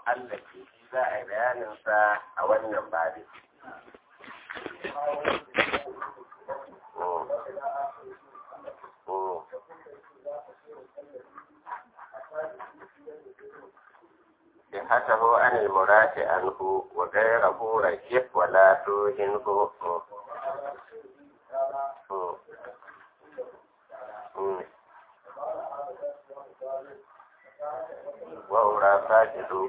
mu'allaki shi za a yi bayaninsa a wannan babin. صحته عن المراد عنه وغيره رجح ولا توهنه وأولى ساجد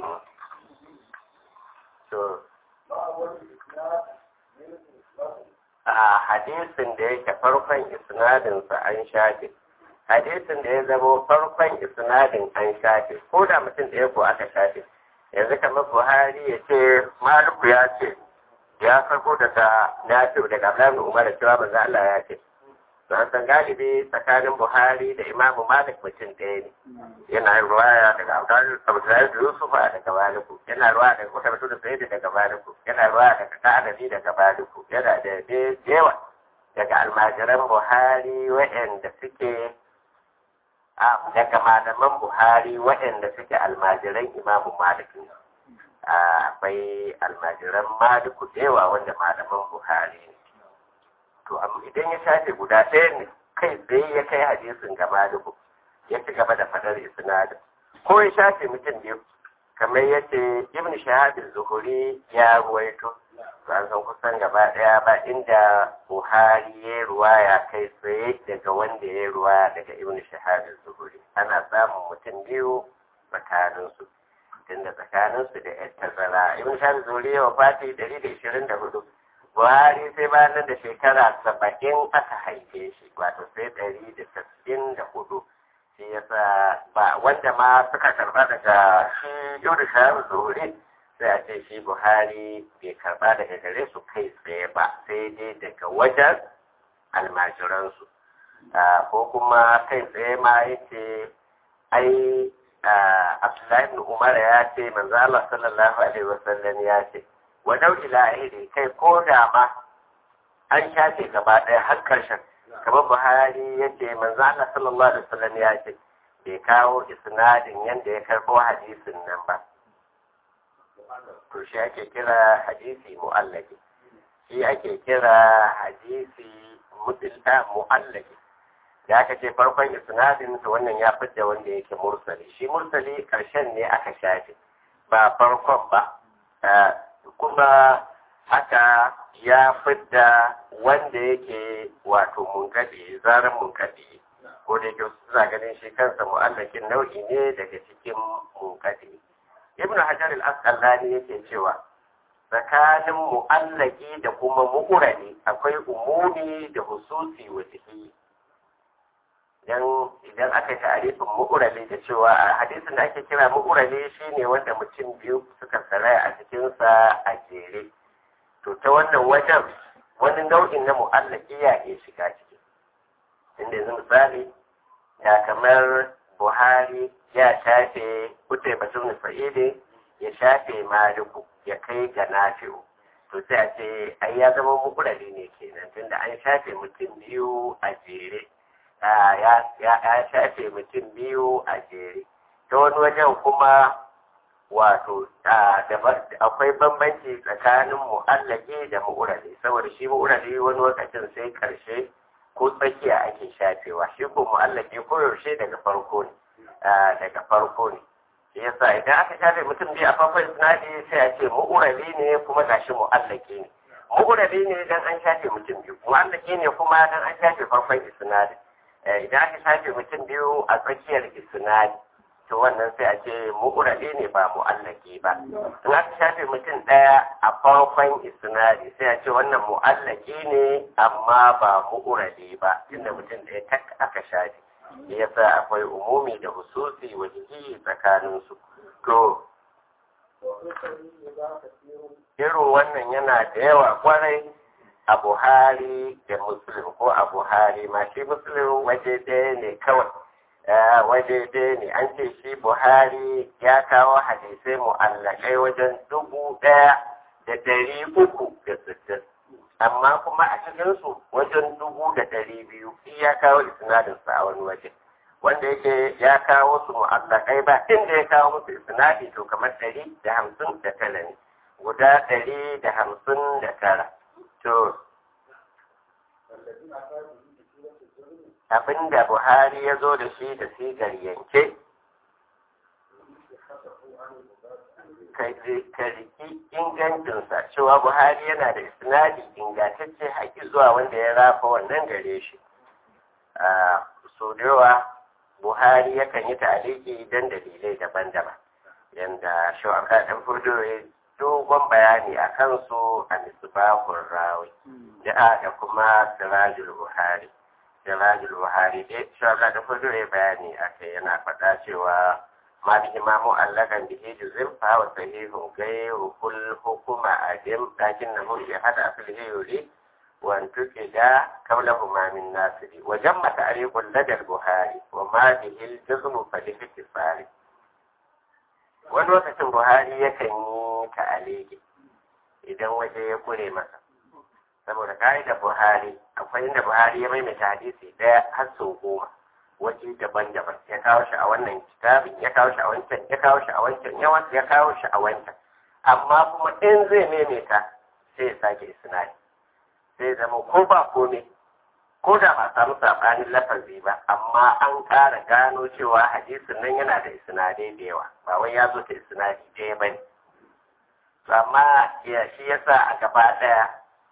a hadisin da yake farkon isnadinsa an shafe hadisin da ya zamo farkon isnadin an shafe ko da mutum ɗaya ko aka shafe yanzu kamar buhari ya ce maluku ya ce ya farko daga nafi daga abdullahi umar da cewa manzo Allah ya ce don san galibi tsakanin buhari da imamu malik mutum ɗaya ne yana yin ruwaya daga abdullahi da yusuf daga maliku yana ruwaya daga kuta mutum da sayyidi daga maliku yana ruwaya daga ka'adabi daga maliku yana da yawa daga almajiran buhari waɗanda suke daga malaman Buhari waɗanda suke almajiran Imamu Malik ne. Akwai almajiran Maliku da yawa wanda malaman Buhari ne. To, amma idan ya shafe guda ɗaya ne kai tsaye ya kai hadisin ga Maliku ya ci gaba da faɗar isnadin. Ko ya shafe mutum biyu kamar yadda Ibn Shahab Zuhuri ya ruwaito. an san kusan gaba ɗaya ba inda Buhari ya ruwaya kai tsaye daga wanda ya ruwaya daga Ibn Shahab Zuhuri ana samun mutum biyu tsakaninsu tunda tsakaninsu da yan tazara Ibn Shahab Zuhuri ya wafati ɗari da ishirin da hudu Buhari sai bayan da shekara saba'in aka haife shi wato sai ɗari da tasa'in da hudu shi yasa ba wanda ma suka karɓa daga shi Ibn Shahab Zuhuri sai a ce shi buhari bai karba daga gare su kai tsaye ba sai dai daga wajen almajiransu ko kuma kai tsaye ma ya ce ai abdullahi ibn umar ya ce manzo Allah sallallahu alaihi wasallam ya ce wa dau ila kai ko da ma an shafe gaba ɗaya har karshen kamar buhari ya ce manzo Allah sallallahu alaihi wasallam ya ce bai kawo isnadin yanda ya karɓo hadisin nan ba to shi ake kira hadisi mu'allaki shi ake kira hadisi mudilta mu'allaki da aka ce farkon isnadin to wannan ya fidda wanda yake mursali shi mursali karshen ne aka shafe ba farkon ba kuma haka ya fidda wanda yake wato munkadi zaran munkadi ko da yake suna ganin shi kansa mu'allakin nau'i ne daga cikin munkadi ibn hajar al-asqalani yake cewa tsakanin mu'allaki da kuma mu'urani akwai umumi da hususi wa ciki dan idan aka ta'arifin mu'urali da cewa a hadisin da ake kira mu'urali shine wanda mutum biyu suka saraya a cikin sa a jere to ta wannan wajen wani nau'in na mu'allaki ya iya shiga ciki inda yanzu misali ya kamar buhari ya shafe kutai batun fa'ide ya shafe maliku ya kai ga nafi'u to sai a ce ai ya zama mukurari ne kenan tunda an shafe mutum biyu a jere ya shafe mutum biyu a jere ta wani wajen kuma wato akwai bambanci tsakanin mu'allaki da mu'urali saboda shi mu'urali wani lokacin sai karshe ko tsakiya ake shafewa shi ko mu'allaki ko yaushe daga farko ne daga farko ne shi yasa idan aka shafe mutum biyu a farkon sinadi sai a ce mu'urali ne kuma gashi mu'allaki ne mu'urali ne dan an shafe mutum biyu mu'allaki ne kuma dan an shafe farkon isnadi idan aka shafe mutum biyu a tsakiyar isnadi to wannan sai a ce mu'urali ne ba mu'allaki ba in aka shafe mutum ɗaya a farkon isnadi sai a ce wannan mu'allaki ne amma ba mu'urali ba tunda mutum ɗaya tak aka shafe yasa akwai umumi da hususi wajihi tsakaninsu to irin wannan yana da yawa kwarai a buhari da muslim ko a buhari ma shi muslim waje ɗaya ne kawai waje ɗaya ne an ce shi buhari ya kawo hadisai mu'allakai wajen dubu ɗaya da ɗari uku da sittin amma kuma a cikinsu wajen dubu da ɗari biyu shi ya kawo isnadinsa a wani waje wanda yake ya kawo su mu'allakai ba inda ya kawo musu isnadi to kamar ɗari da hamsin da tara ne guda ɗari da hamsin da tara to abinda buhari ya zo da shi da sigar yanke ka riki ingancinsa cewa buhari yana da isnadi ingantacce haƙi zuwa wanda ya rafa wannan gare shi a so da yawa buhari yakan yi taliki don dalilai daban-daban yadda shawaka ɗan furdo ya dogon bayani a kansu a misbahun rawi da kuma sirajul buhari sirajul buhari dai shawaka ɗan furdo ya bayani a kai yana faɗa cewa ما به ما معلقا به جزم فهو صحيح غير كل حكم أدم لكنه شهد أصله يريد وأن تجد كونهما من ناصر وجم تعريف لدى البخاري وما به الجزم فالاختصار wani lokacin buhari yakan yi ta'aliki idan waje ya kure masa saboda ka'idar buhari akwai inda buhari ya maimaita hadisi daya har sau goma waje daban-daban ya kawo shi a wannan kitabin ya kawo shi a wancan ya kawo shi a wancan ya ya kawo shi a wancan amma kuma in zai maimaita sai ya sake isnadi sai zama ko ba komai ko da ba samu sabanin lafazi ba amma an ƙara gano cewa hadisin nan yana da isnadai da yawa ba wai ya zo ta isnadi ɗaya ba ne amma ya shi yasa a gaba ɗaya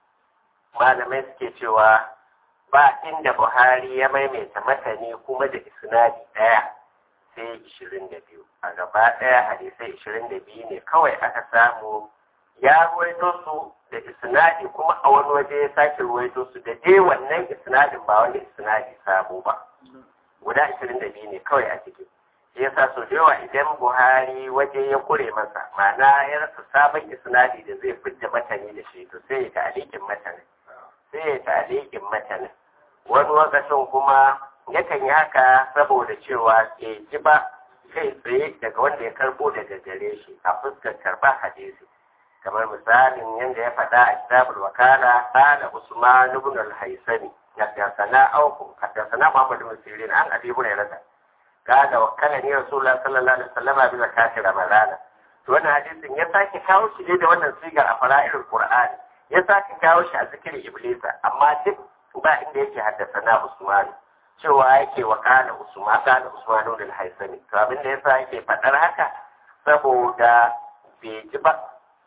malamai suke cewa ba inda Buhari ya maimaita matani kuma da isnadi ɗaya sai ishirin da biyu a gaba ɗaya hadisai ishirin da biyu ne kawai aka samu ya ruwaito su da isnadi kuma a wani waje ya sake ruwaito su da dai wannan isnadin ba wanda isnadi sabo ba guda ishirin da biyu ne kawai a ciki shi yasa so da yawa idan Buhari waje ya kure masa ma'ana ya rasa sabon isnadi da zai fidda matani da shi to sai ya ta'alikin matanin sai ya ta'alikin matanin wani lokacin kuma yakan yi haka saboda cewa ke ji ba kai tsaye daga wanda ya karbo daga gare shi a fuskar karba hadisi kamar misalin yadda ya faɗa a kitabul wakala qala usman ibn al-haysani haddathana auku haddathana muhammad ibn sirin an abi hurairah qala wakala ni rasulullah sallallahu alaihi wasallam bi zakati ramadana to wannan hadisin ya sake kawo shi ne da wannan sigar a fara'irul qur'ani ya sake kawo shi a zikirin iblisa amma duk ba inda yake haddasa na Usman cewa yake wa kana Usman kana Usman ibn al-Haisami to abin da yasa yake fadar haka saboda bai ji ba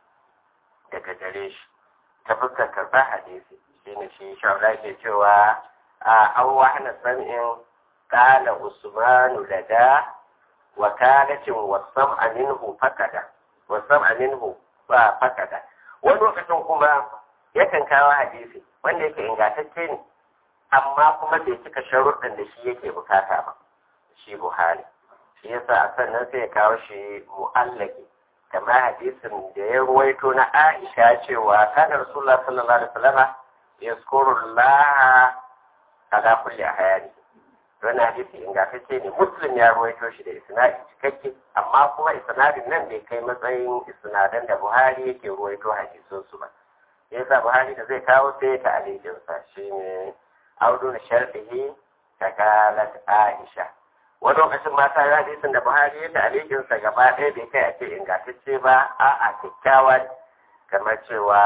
daga gare shi ta fuskar karɓar hadisi shine shi shawara ke cewa a an wahana sam'in kana Usman lada wa kanatin wasam aminhu fakada wasam aminhu ba fakada wani lokacin kuma yakan kawo hadisi wanda yake ingantacce ne amma kuma bai cika sharuɗin da shi yake bukata ba shi buhari shi yasa a sannan sai ya kawo shi mu'allaki kamar hadisin da ya ruwaito na aisha cewa kana rasulullah sallallahu alaihi wasallam yazkuru allah ala kulli hayani wannan hadisi ingantacce ne muslim ya ruwaito shi da isnadi cikakke amma kuma isnadin nan bai kai matsayin isnadan da buhari yake ruwaito hadisun su ba yasa buhari da zai kawo sai ta alijinsa shi ne audu na sharɗihi ta kalat aisha wani lokacin mata ya hadisin da buhari ya ta alijinsa gaba ɗaya bai kai a ce ingantacce ba a a kyakkyawa kamar cewa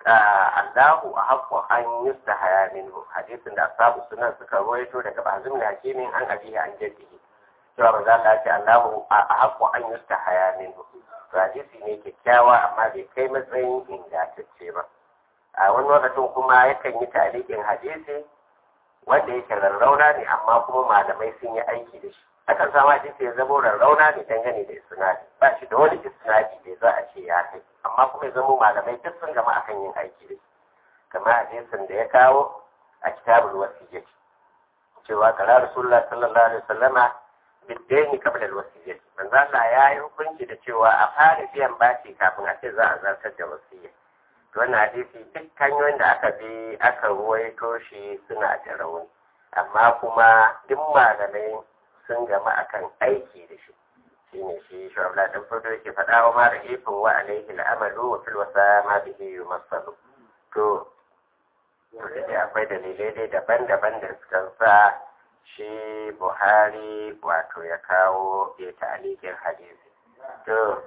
allahu a haƙƙo an yi ta haya minhu hadisin da asabu sunan suka ruwaito daga bazin da hakimin an abiya an jaddihi cewa ba za ta ce allahu a haƙƙo an yi ta haya minhu hadisi ne kyakkyawa amma bai kai matsayin ingantacce ba a wani lokacin kuma yakan yi tarihin hadisi wanda yake rarrauna ne amma kuma malamai sun yi aiki da shi akan samu hadisi ya zama rarrauna ne dangane da isnadi ba shi da wani isnadi da za a ce ya kai amma kuma ya zama malamai duk sun gama akan yin aiki da shi kamar hadisin da ya kawo a kitabul wasiyyah cewa kala rasulullah sallallahu alaihi wasallama bidaini qabla al-wasiyyah manzo Allah ya yi hukunci da cewa a fara biyan bashi kafin a ce za a zartar da wasiyyah wannan hadisi duk hanyoyin da aka bi aka ruwaito shi suna da rauni amma kuma duk malamai sun gama akan aiki da shi shine shi shu'abla dan farko yake faɗa wa mara ifin wa alaihi al'amalu wa fil wasa ma bihi yumassalu to to da akwai dalilai dai daban-daban da suka sa shi buhari wato ya kawo ya ta'alikin hadisi to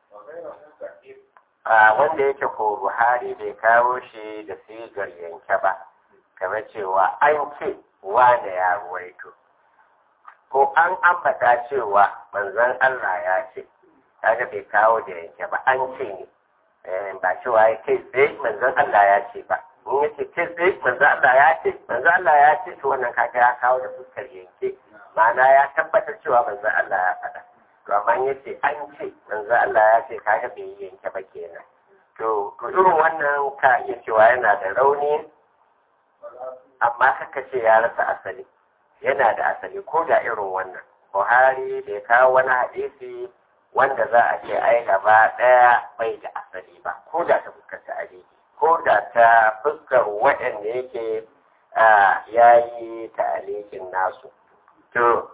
a wanda yake ko buhari bai kawo shi da sigar yanke ba kamar cewa an ce wane ya ruwaito ko an ambata cewa manzon Allah ya ce kaga bai kawo da yanke ba an ce ne ba cewa ya kai tsaye manzon Allah ya ce ba in ya ce kai tsaye manzon Allah ya ce manzon Allah ya ce to wannan kaga ya kawo da fuskar yanke ma'ana ya tabbatar cewa manzon Allah ya faɗa to amma ya ce an ce manzon Allah ya ce kaga bai yanke ba kenan to to irin wannan ka iya cewa yana da rauni amma kaka ce ya rasa asali yana da asali ko da irin wannan buhari da ya kawo wani hadisi wanda za a ce ai gaba ɗaya bai da asali ba ko da ta fuskar ta ko da ta fuskar waɗanda yake ya yi ta'alikin nasu to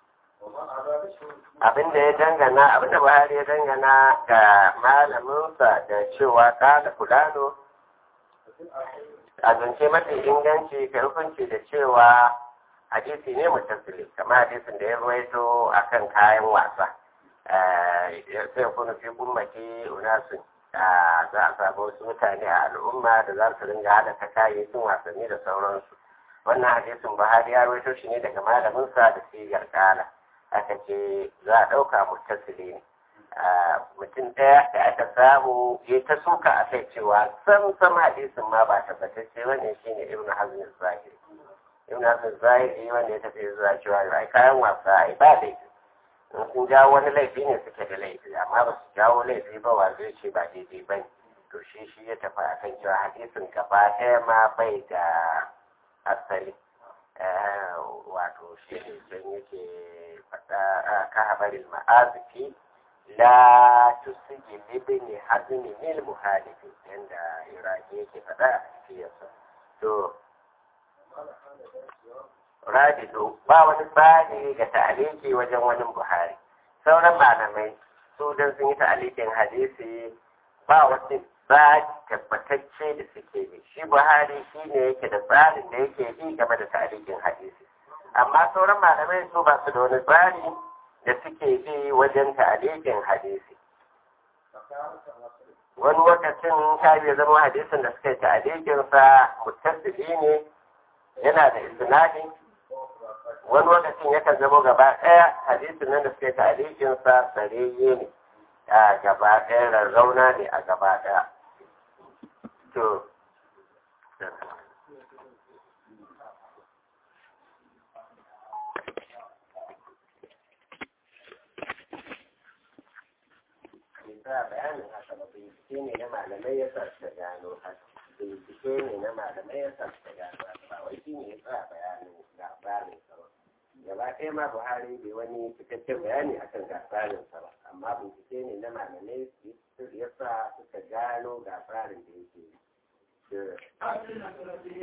abinda ya dangana abinda buhari ya dangana ga malaminsa da cewa kada fulano a zance mafi inganci ka hukunci da cewa hadisi ne mutasili kamar hadisin da ya ruwaito akan kayan wasa sai kuna fi ummati unasun za a samu wasu mutane a al'umma da za su ringa halatta kayayyakin wasanni da sauransu wannan hadisin buhari ya ruwaito shi ne daga malaminsa da sigar kala aka ce za a ɗauka mutasili ne mutum ɗaya da aka samu ya ta suka a kai cewa sam sam hadisin ma ba tabbatacce wannan shine ibn hazm zahiri ibn hazm zahiri wanda ya tafi zuwa cewa ai kayan wasa ai ba laifi in sun jawo wani laifi ne suke da laifi amma ba su jawo laifi ba wa zai ce ba daidai ba ne to shi shi ya tafi a kan cewa hadisin gaba ɗaya ma bai da asali wato shi ne can yake faɗa ka habarin ma'azifi la tusiji libni hazmi mil muhalifi yanda iraki yake faɗa a tafiyarsa to rabido ba wani tsari ga ta'aliki wajen wani buhari sauran malamai su don sun yi ta'alikin hadisi ba wasu tsari tabbatacce da suke bi shi buhari shi ne yake da tsarin da yake bi game da ta'alikin hadisi amma sauran malamai su ba su da wani tsari da suke bi wajen ta'alikin hadisi wani lokacin ta ya zama hadisin da suka yi ta'alikinsa mutasili ne yana da isnadi wani lokacin yakan zama gaba ɗaya hadisin nan da suka yi ta'alikinsa sarayye ne a gaba ɗaya rarrauna ne a gaba ɗaya to ba bayanin haka ba bincike ne na malamai ya sa suka gano haka bincike ne na malamai ya sa suka gano haka ba wai shi ne ya sa bayanin labarin sa ba gaba ɗaya ma buhari bai wani cikakken bayani akan gasarin sa ba amma bincike ne na malamai ya sa suka gano gasarin da yake yi